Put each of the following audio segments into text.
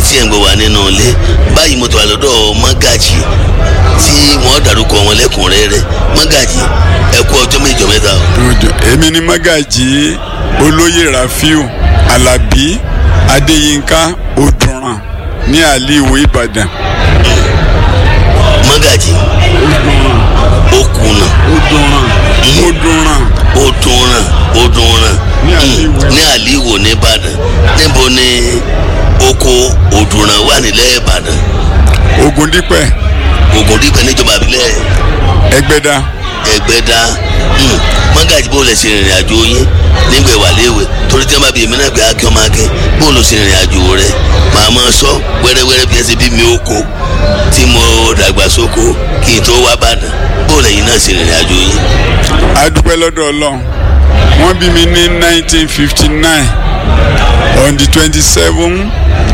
tí ẹ̀ ń gbọ́ wá nínú ilé báyìí mo tó wà lọ́dọ̀ mọ́gàjì tí wọ́n dárúkọ wọn lẹ́kùnrẹ́rẹ́ mọ́gàjì ẹ kú ọjọ́ méjọ mẹ́ta o. Òjò èmi ni Mágàjí olóyè Rafiu Alábí Adéyínká Odùnràn ní àlìwò Ìbàdàn. mọ́gàjì okùnà Odùnràn Odùnràn odùnràn odùnràn Ní mm, Àlìwò. ní àlìwò nìbàdàn níbo ni oko odùnràn wà nílẹ̀ ìbàdàn Ògúndípẹ̀ ògùndípẹ̀ níjọba àbílẹ̀ Ẹgbẹ́dá ẹgbẹ́dá mm, mọ́gàjì bó lè ṣe ìrìn àjò yín nígbà ìwà léwe torí tí wọ́n bá bí èmi náà pé akẹ́ ọmọ akẹ́ bó ló ṣe ìrìn àjò rẹ màá máa sọ wẹ́rẹ́wẹ́rẹ́ bí ẹ ṣe bí mi oko tí mo dàgbà sóko kí n tó wá bàdàn bó lẹ́yìn náà ṣe ìrìn àjò yín. a dúpẹ́ lọ́dọ̀ Ọlọ́run wọ́n bí mi ní 1959 on the 27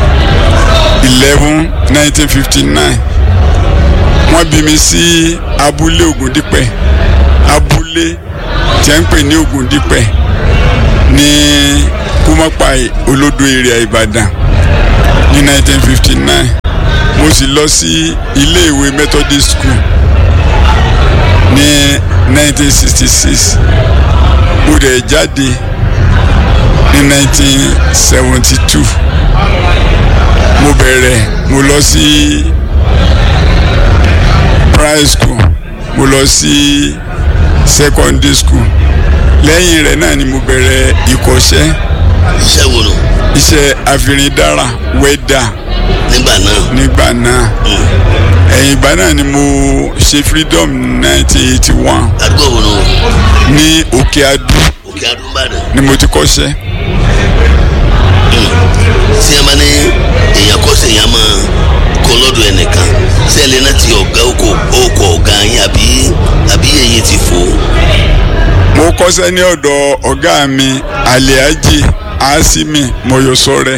11 1959 wọ́n bí mi sí abúlé Ògúndípẹ̀ abúlé tí a ń pè ní Ògúndípẹ̀ ní Kúmọ́pàì olódò èrè Ìbàdàn ní 1959 mo sì lọ sí iléèwé Methodist School ní 1966 mo dẹ̀ jáde ní 1972 mo bẹ̀rẹ̀ mo lọ sí primary school mo lọ sí secondary school lẹ́yìn rẹ̀ náà ni mo bẹ̀rẹ̀ ìkọ́ṣẹ́ iṣẹ́ wo nù iṣẹ́ àfìrìndára wẹ́dà nígbà náà nígbà náà ẹ̀yìn ìgbà náà ni mo ṣe freedom 1981 àdúgbò wo nù ní òkè adú òkè adúmbàdàn ni mo ti kọ́ṣẹ́ tí ẹ bá ní èèyàn kọ́ sí èèyàn máa kọ́ lọ́dọ̀ ẹnìkan tí ẹ lè náà ti ọ̀gá oko oko ọ̀gá yín àbí àbí èyí ti fò ó. mo kọ́ṣẹ́ ní ọ̀dọ̀ ọ̀gá mi aliaji asimi moyosore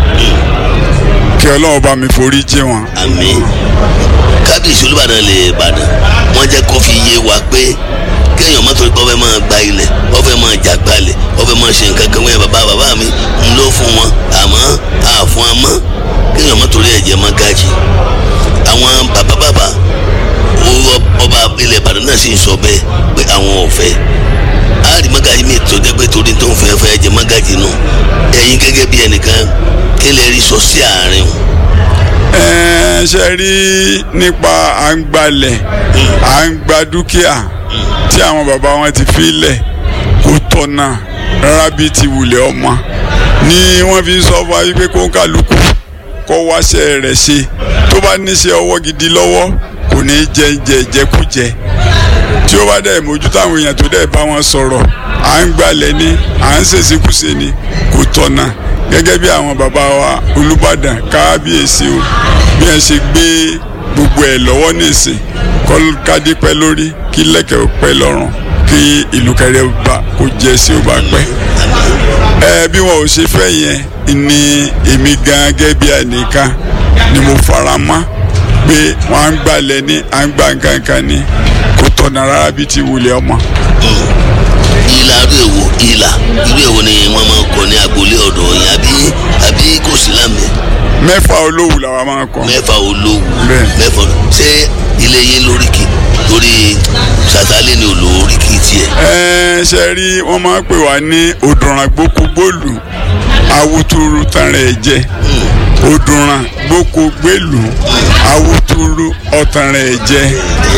kí ọlọ́run bá mi forí jì wọ́n àmín kábíyèsí olúbàdàn lè bàdàn wọ́n jẹ́ kó fi yé wa pé kéèyàn má torí pé wọ́n fẹ́ máa gba ilẹ̀ wọ́n fẹ́ máa jà gbalẹ̀ wọ́n fẹ́ máa ṣe nǹkan kan wọ́n bàbá bàbá mi ń lò fún wọn àmọ́ àfún amọ́ kéèyàn má torí ẹ̀jẹ̀ má gájì àwọn bàbá bàbá owó ọba ilẹ̀ ìbàdàn náà sì ń sọ bẹ́ẹ̀ pé àwọn ò fẹ́ àárí mágàjì mi tó jẹ́ pé torí tó ń fẹ́ fẹ́ jẹ mágàjì nù ẹ̀yin gẹ́gẹ́ bí ẹnìkan kí lè rí sọ sí àárín o. ẹ̀ẹ́n ṣe rí nípa à ń gbalẹ̀ à ń gba dúkìá tí àwọn bàbá wọn ti fi lẹ̀ kó tọ̀nà rárá bíi ti wulẹ̀ ọmọ ni wọ́n fi ń sọ fún wa wípé kó ń kálukú kó wáṣẹ́ rẹ̀ ṣe tó bá níṣẹ́ ọwọ́ gidi lọ́wọ́ kò ní jẹ jẹ jẹkújẹ tí ó bá dẹ̀ mójú táwọn èèyàn tó dẹ̀ bá wọn sọ̀rọ̀ à ń gbalẹ̀ ni à ń ṣèṣekúṣe ni kò tọ̀nà gẹ́gẹ́ bí àwọn bàbá wa Olúbàdàn kábíyèsí o bí wọ́n ṣe gbé gbogbo ẹ̀ lọ́wọ́ nìsín kọ́ kádé pẹ́ lórí kí lẹ́kẹ̀ ó pẹ́ lọ́rùn kí ìlú kẹrẹ bá kó jẹ́ sí ó bá pẹ́ ẹ bí wọn ò ṣe fẹ́ yẹn ni èmi gan gẹ́gẹ́ bí ẹnìkan ni mo fara mọ́ pé wọ́n á ń gbalẹ̀ ní à ń gbà nǹkankan ní kò tọ̀nà rárá bí ti wulẹ̀ ọmọ. ìlà irú èwo ìlà irú èwo ni wọ́n máa ń kọ ní agboolé ọ̀dọ̀ yín àbí àbí kò sí lámẹ́ mẹ́fà olówù làwa máa ń kọ. mẹ́fà olówó Bẹ́ẹ̀. mẹ́fà ṣé ilé yín lóríkì torí sàtálẹ̀ ni olóríkì tiẹ̀. ẹ ṣe rí wọ́n máa ń pè wá ní òdùnràn gbókúgbòlù awútúrú tanrẹ̀ ẹ̀jẹ̀ òdùnràn gbókúgbèlù awútúrú ọ̀tanrẹ̀ ẹ̀jẹ̀.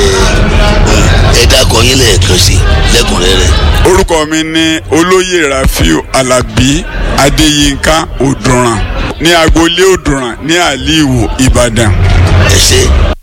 ẹ dákọ̀ yín lẹ́ẹ̀kan sí lẹ́kùnrẹ́rẹ́. orúkọ mi ní olóyè Rafiu Alábí Adéyínká Òdùnràn ní agboolé Òdùnràn ní àlìwò Ìbàdàn. ẹ ṣe